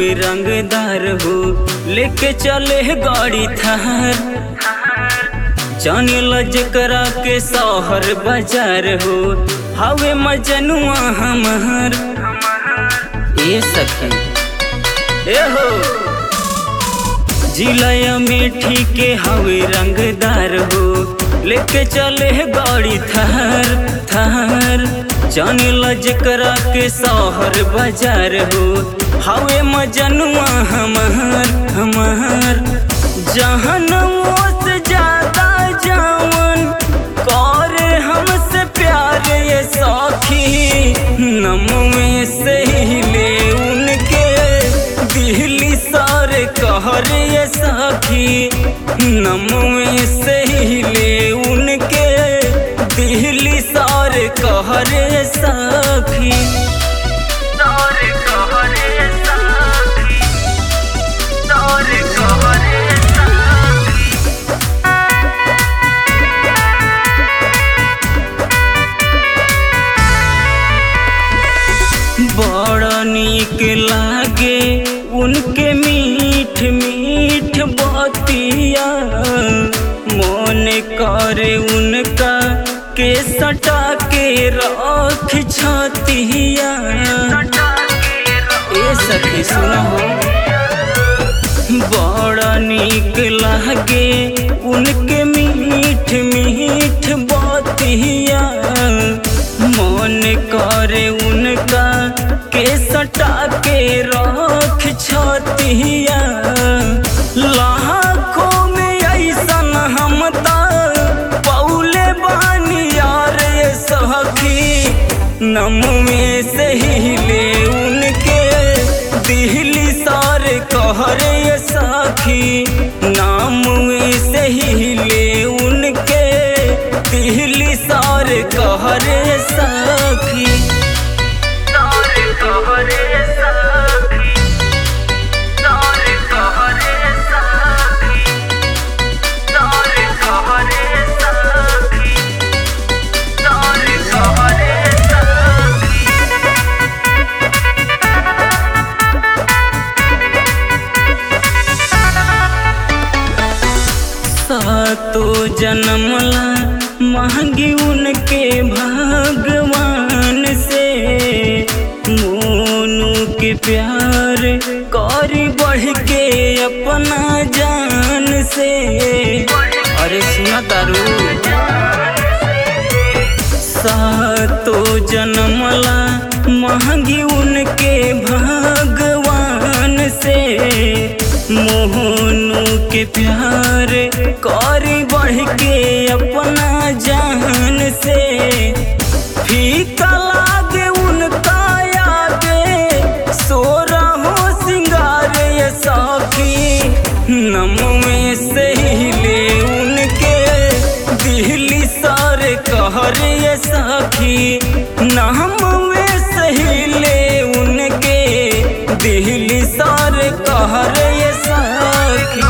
हवे रंगदार हो लेके चले गाड़ी थार जाने लजकरा के शहर बाजार हो हवे मजनुआ हमार ए सखी ए हो जिला मीठी के हवे रंगदार हो लेके चले गाड़ी थार थार जाने लजकरा के शहर बाजार हो हवे मजनुआ हमार हमार जहन से ज्यादा जावन करे हमसे प्यार ये सखी नम में से ही ले उनके दिल्ली सारे कहर ये सखी नम में से ही ले उनके दिल्ली सारे कहर ये सखी सारे कहर ये सखी सारे कहर ये सखी बड़ा नीक लागे उनके मीठ मीठ बतिया मन करे उनका के सटा के रख छतिया ए सखी सुनो बड़ा नीक लागे उनके मीठ मीठ बतिया मन करे उनका के सटा के रख छतिया लाखों में ऐसन हम पौले बानी यार ये सखी नम में से ही ले उनके दिल्ली सारे कहर ये सखी नाम में से ही ले उनके दिल्ली सारे कहर ये सखी सारे कहर ये सखी सारे कहर ये सखी सारे कहर ये सखी सारे कहर ये सखी सातो जन्मला मांगी उनके भगवान से मोनू के प्यार करी बढ़ के अपना जान से अरे सुना तारू सातो जन्मला मांगी उनके भगवान से मोहनू के प्यार करी बढ़ के अपना जान से फीका लागे उनका आगे सोरा हो सिंगार ये सखी नम में से ही ले उनके दिल्ली सारे कहर ये सखी नाम में से ही ले उनके दिल्ली सारे कहर ये सखी